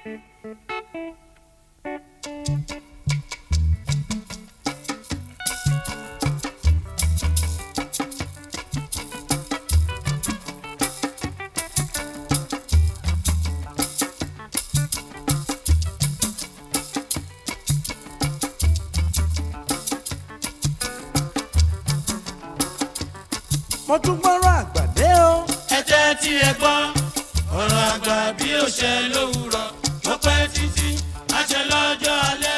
mo tún gbọ́rọ̀ àgbàdé o. ẹ jẹ́ tí ẹ gbọ́ ọ̀rọ̀ àgbà bí ó ṣe lówùrọ̀ ó pẹ́ títí á ṣe lọ́jọ́ alẹ́.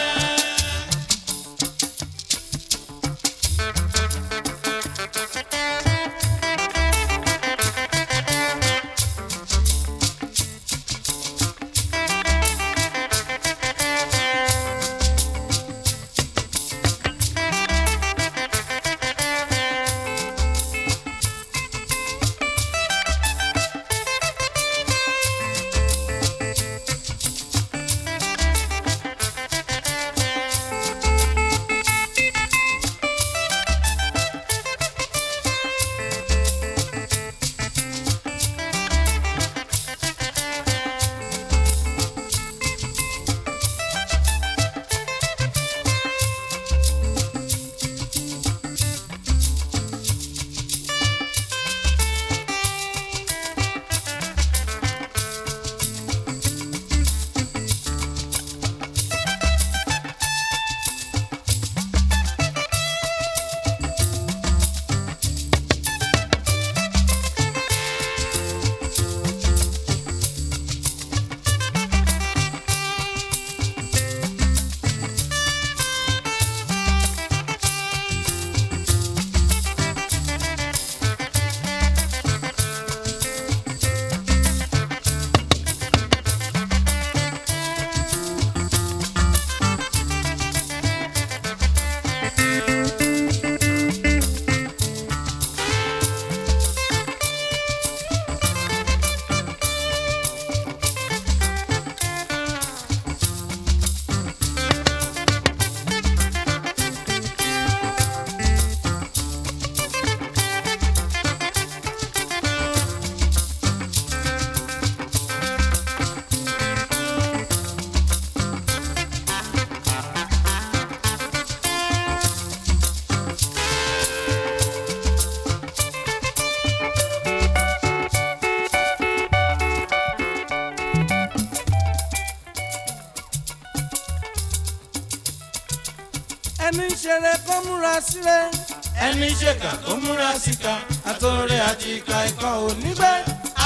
ẹni ń ṣeré kó múra sílẹ̀. ẹni ṣèkà tó múra síka àtòrè àti ìka ikọ̀ onígbẹ́.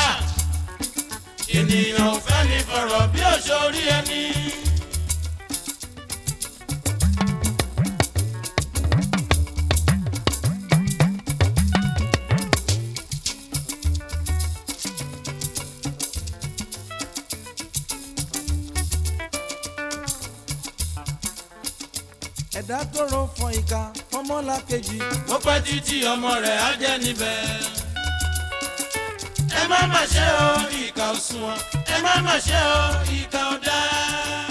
ènìyàn ò fẹ́ ní fọ̀rọ̀ bí òṣòrí ẹni. ẹ̀dá tó ro fọ ìka fọmọ́lá kejì. ó pẹ́ títí ọmọ rẹ̀ á jẹ́ níbẹ̀. ẹ má má ṣe o ìkà ò sunwọ̀n ẹ má má ṣe o ìkà ò dáa.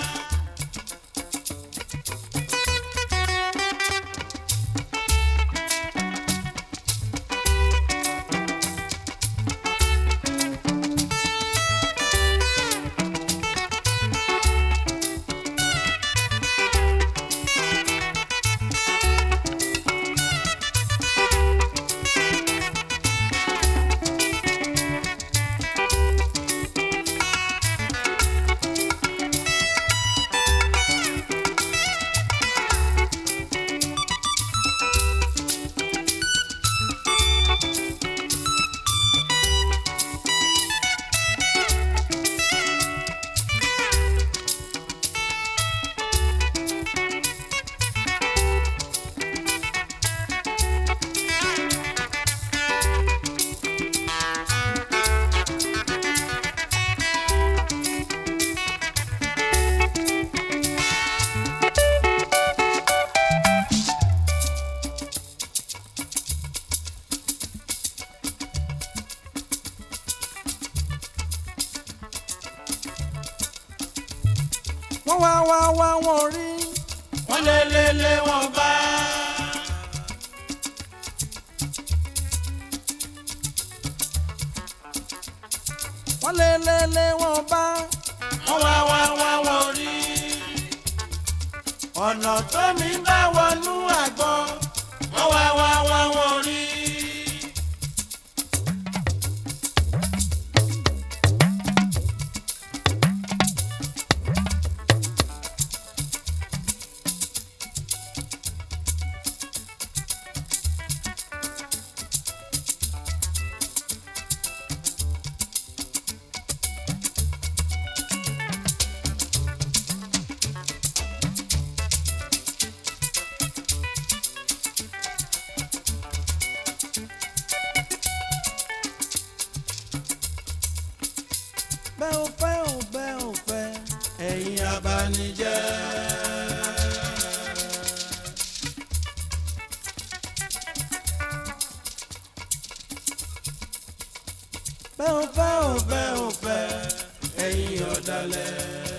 wọ́n wá wá wá wọn rí. wọ́n lé lé lé wọn bá. wọ́n lé lé lé wọn bá. wọ́n wá wá wá ọ̀nà tó mi bá wọnú àgbọn wọ́n wá wá wá wọn rí. bẹ́ẹ̀ ò fẹ́ ò bẹ́ẹ̀ ò fẹ́ ẹ̀yin abanijẹ́. bẹ́ẹ̀ ò fẹ́ ò bẹ́ẹ̀ bẹ́ẹ̀ ò fẹ́ ẹ̀yin ọ̀dàlẹ̀.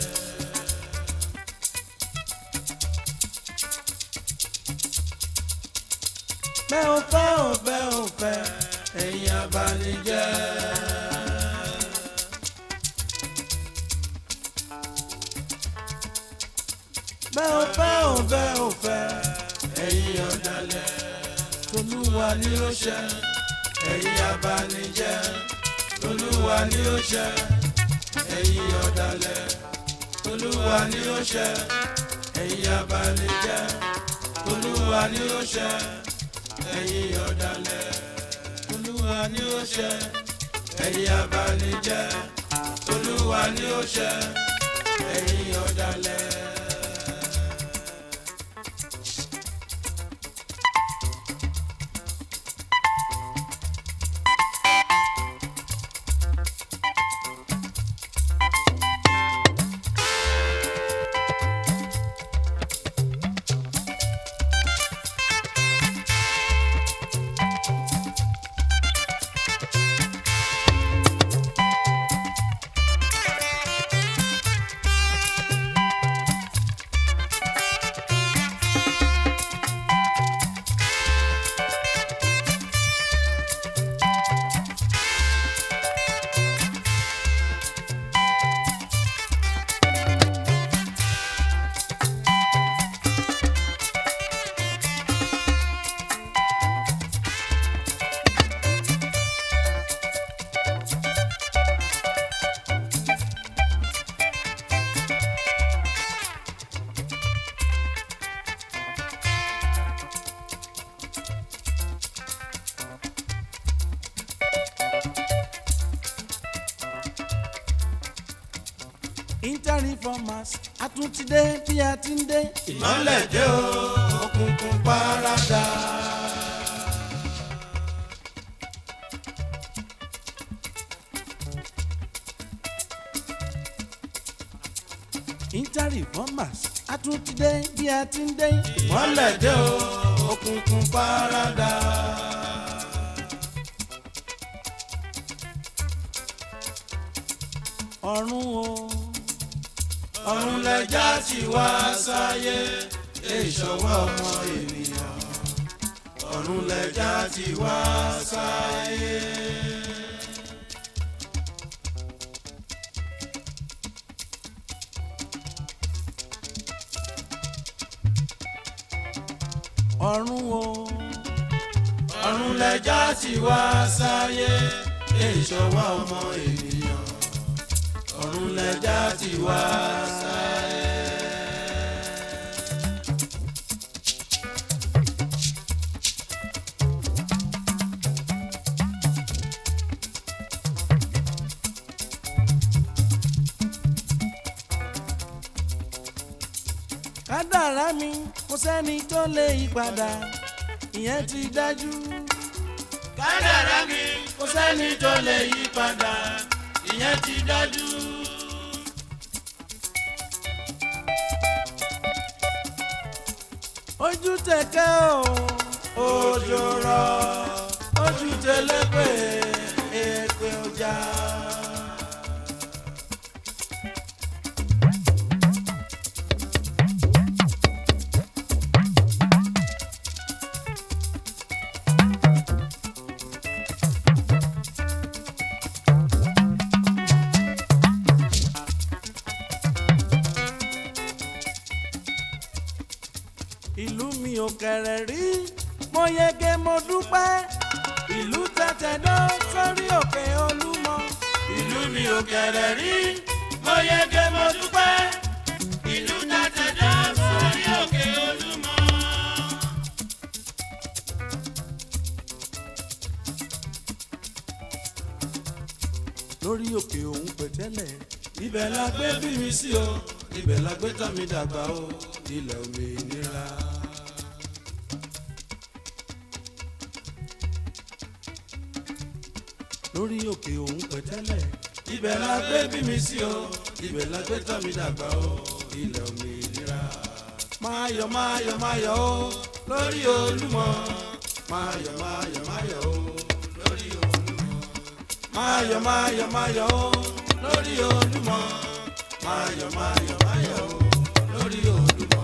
bẹ́ẹ̀ ò fẹ́ ò bẹ́ẹ̀ ò fẹ́ ẹ̀yin abanijẹ́. bẹ́ẹ̀ ò fẹ́ ò bẹ́ẹ̀ ò fẹ́ ẹ̀yin ọ̀dàlẹ̀. tolúwa ni ó ṣe ẹ̀yin abanijẹ́. tolúwa ni ó ṣe ẹ̀yin ọ̀dàlẹ̀. tolúwa ni ó ṣe ẹ̀yin abanijẹ́. tolúwa ni ó ṣe ẹ̀yin ọ̀dàlẹ̀. tolúwa ni ó ṣe ẹ̀yin abanijẹ́. tolúwa ni ó ṣe ẹ̀yin ọ̀dàlẹ̀. inter-reformers àtúntìdé bí a ti ń dé. ìmọ̀lẹ̀ dé o òkùnkùn paradà. inter-reformers àtúntìdé bí a ti ń dé. ìmọ̀lẹ̀ dé o òkùnkùn paradà. ọ̀run o ọ̀run lẹja ti wá sáyé ìṣọwọ́ ọmọ ènìyàn. ọ̀run lẹja ti wá sáyé. ọ̀run o ọ̀run lẹja ti wá sáyé ìṣọwọ́ ọmọ ènìyàn. ọ̀run lẹja ti wá sáyé. kádàrá mi kò sẹ́ni tó lè yí padà ìyẹn ti dájú. kádàrá mi kò sẹ́ni tó lè yí padà ìyẹn ti dájú. ojú tẹ̀kẹ́ o òjò rọ̀ ojú tẹlẹ́pẹ̀ èpè ọjà. ìlú mi ò kẹ̀rẹ̀ rí mo yege mo dúpẹ́ ìlú tẹ̀tẹ̀dọ́ sórí òkè olúmọ. ìlú mi ò kẹ̀rẹ̀ rí mo yege mo dúpẹ́ ìlú tàtẹ̀dá sórí òkè olúmọ. lórí òkè òun pẹ̀tẹ́lẹ̀ ibẹ̀ la gbé bí mi sí o ibẹ̀ la gbé tọ́ mi dàgbà o ilẹ̀ òmìnira. lórí òkè òun pẹ̀tẹ́lẹ̀ ibẹ̀ la gbé bí mi sí o ibẹ̀ la gbé tọ́ mi dàgbà o ilẹ̀ òmìnira. máa yọ̀ máa yọ̀ máa yọ̀ o lórí olúmọ máa yọ̀ máa yọ̀ máa yọ̀ o lórí olúmọ. máa yọ̀ máa yọ̀ máa yọ̀ o lórí olúmọ máa yọ̀ máa yọ̀ máa yọ̀ o lórí olúmọ.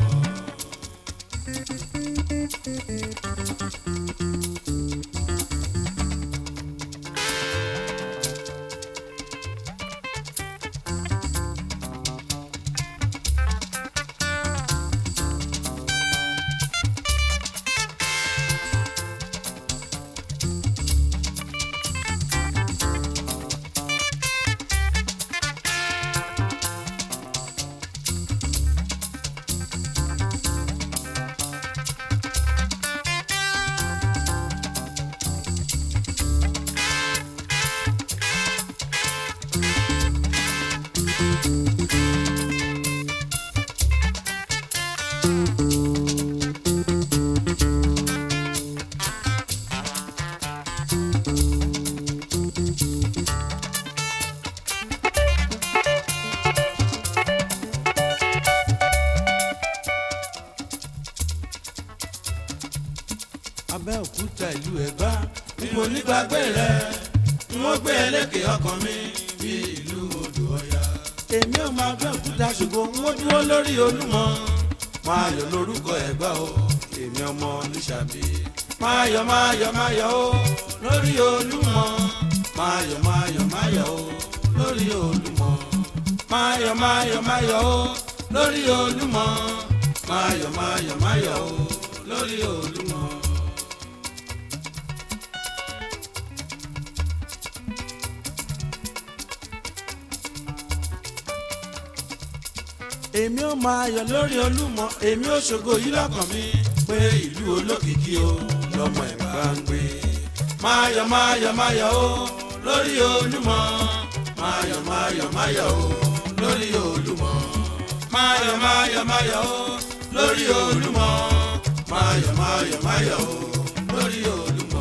abẹ́òkúta ìlú ẹ̀gbá bí mo nígbàgbé rẹ̀ n ó gbé ẹlẹ́kẹ̀ ọkàn mi bí ìlú odò ọ̀yà. èmi ò máa bẹ́ òkúta ṣùgbọ́n n ó dúró lórí olúmọ. máa yọ̀ lórúkọ ẹ̀gbá o èmi ọmọ olùṣàbí. máa yọ̀ máa yọ̀ máa yọ̀ o lórí olúmọ. máa yọ̀ máa yọ̀ máa yọ̀ o lórí olúmọ. máa yọ̀ máa yọ̀ máa yọ̀ o lórí olúmọ. máa yọ̀ máa yọ̀ máa yọ̀ o lórí olúmọ. èmi ò máa yọ̀ lórí olúmọ èmi ò ṣògo yìí lọ́kàn mi pé ìlú olókìkí o lọ́mọ ẹ̀ bá ń gbé. máa yọ̀ máa yọ̀ máa yọ̀ o lórí olúmọ máa yọ̀ máa yọ̀ máa yọ̀ o lórí olúmọ. máa yọ̀ máa yọ̀ máa yọ̀ o lórí olúmọ máa yọ̀ máa yọ̀ máa yọ̀ o lórí olúmọ.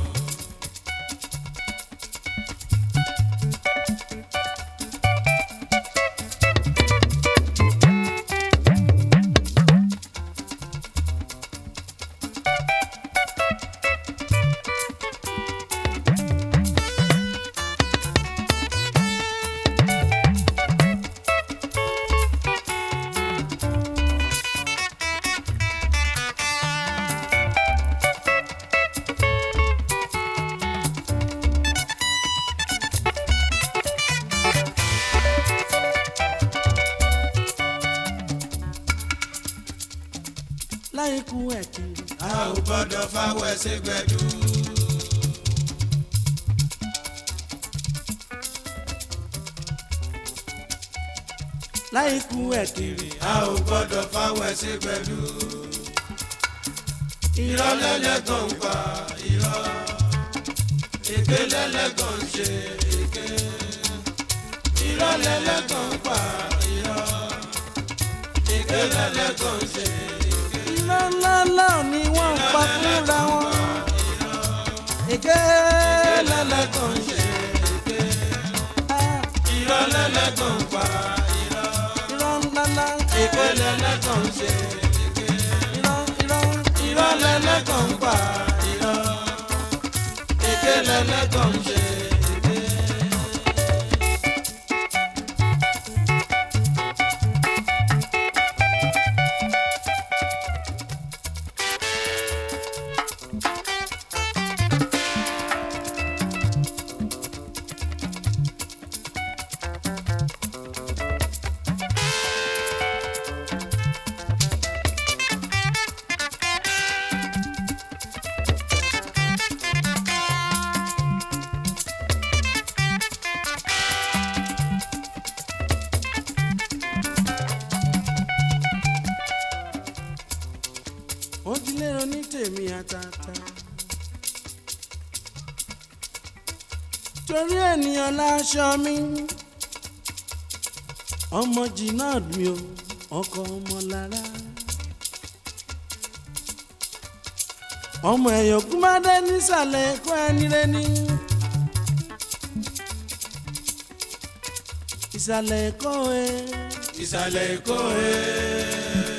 láyé kú ẹ̀ kiri. a ò gbọ́dọ̀ fáwọ́ ẹsẹ̀ gbẹ̀dú. láyé kú ẹ̀ kiri. a ò gbọ́dọ̀ fáwọ́ ẹsẹ̀ gbẹ̀dú. irọ́ lẹ́lẹ́gàn ń pa irọ́ èké lẹ́lẹ́gàn ń ṣe èké. irọ́ lẹ́lẹ́gàn ń pa irọ́ èké lẹ́lẹ́gàn ń ṣe èké. iná ńláńlá ni wọ́n ń pa fúnra wọn. èké lẹ́lẹ́gàn ń ṣe. Ah, irọ́ lẹ́lẹ́gàn ń pa irọ́ irọ́ ńláńlá. èké lẹ́lẹ́gàn ń ṣe èké. irọ́ irọ́ irọ́ lẹ́lẹ́gàn ń pa irọ́ èké lẹ́lẹ́gàn ń ṣe èké. tèmi àtàtà. torí ènìyàn láṣọ mi ọmọ jìnnà mi ò ọkọ ọmọ lára. ọmọ ẹ̀yọ̀ kúmádé nísàlẹ̀ ẹ̀kọ́ ẹni rẹ́ni. ìsàlẹ̀ ẹ̀kọ́ ẹ. ìsàlẹ̀ èkó ẹ̀.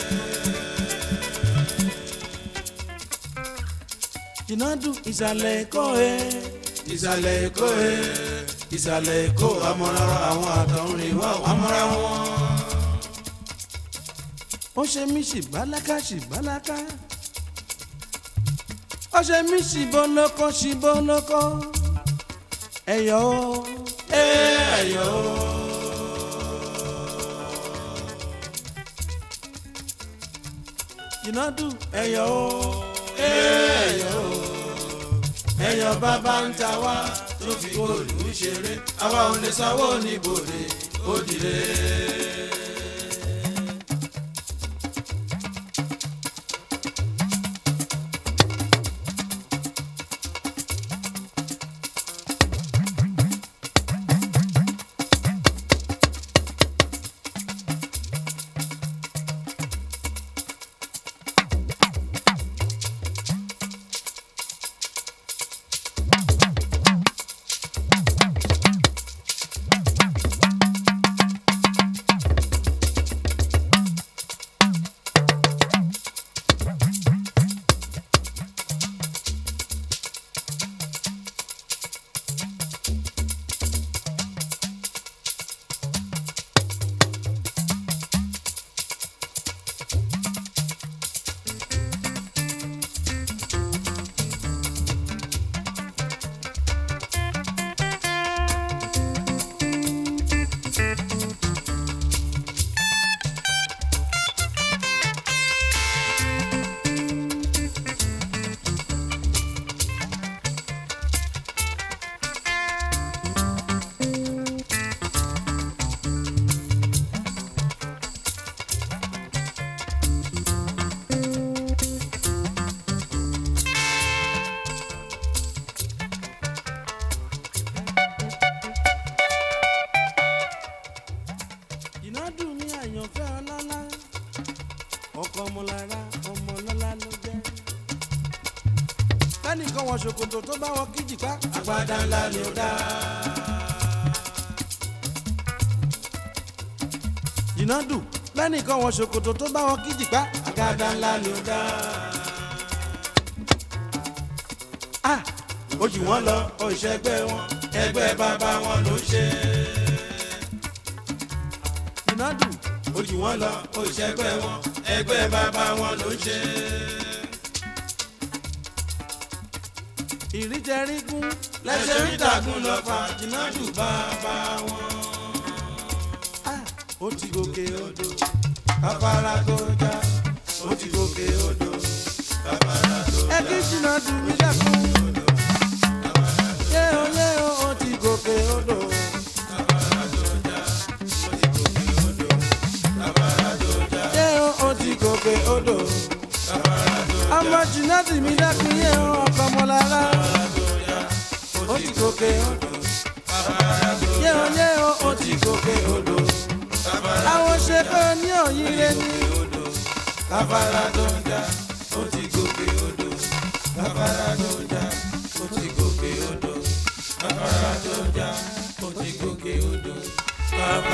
jìnnàdù ìsàlẹ̀ ẹ̀kọ́ ẹ. ìsàlẹ̀ èkó ẹ̀. ìsàlẹ̀ èkó amọ̀ra àwọn àtọ̀rìn wá amọ̀ra wọn. ó ṣe mí ṣìbáláká ṣìbáláká. ó ṣe mí ṣìbọlọkọ ṣìbọlọkọ. ẹ̀yọ́ ẹ ẹ̀yọ́ jìnnàdù ẹ̀yọ́ ẹ ẹ̀yọ́ ẹ̀yọ́ bàbá ń ta wá tó fi góòlù ṣeré àwa ò lè sanwó níbòde ó dìde. jìnnàdù mi àyànfẹ́ ọlọ́lá. ọkọ ọmọlára ọmọ ọlọ́lá ló jẹ́. kẹ́nìkan wọ ṣòkòtò tó bá wọ kíjìpá. agbádá ńlá ni ó dá. jìnnàdù lẹ́nìkan wọ ṣòkòtò tó bá wọ kíjìpá. agbádá ńlá ni ó dá. ah ó jù wọ́n lọ ó ìṣẹ́gbẹ́ wọn ẹgbẹ́ bàbá wọn ló ń ṣe. jìnnàdù ó jù wọ́n lọ ó ìṣẹ́gbẹ́ wọn ẹgbẹ́ bàbá wọn ló ń ṣe. ìríjẹrígún lẹ́sẹ̀ rí dàgún lọ fa jìnnàjù bàbá wọn. ah ó ti gòkè odò. afárá tó já ó ti gòkè odò. afárá tó ẹ kí jìnnàdù mi dẹ́kun. yé o yé o ó ti gòkè odò. yé o ó ti gòkè odò. ọmọ jìnnàdù mi dẹ́kun yé o ọkọ ọmọlára. ó ti gòkè odò. yé o yé o ó ti gòkè odò. àwọn ṣe pé ní òyìnbó ni. afárá tó ń já ó ti gòkè odò. afárá tó ń já ó ti gòkè odò. afárá tó ń já ó ti gòkè odò. afárá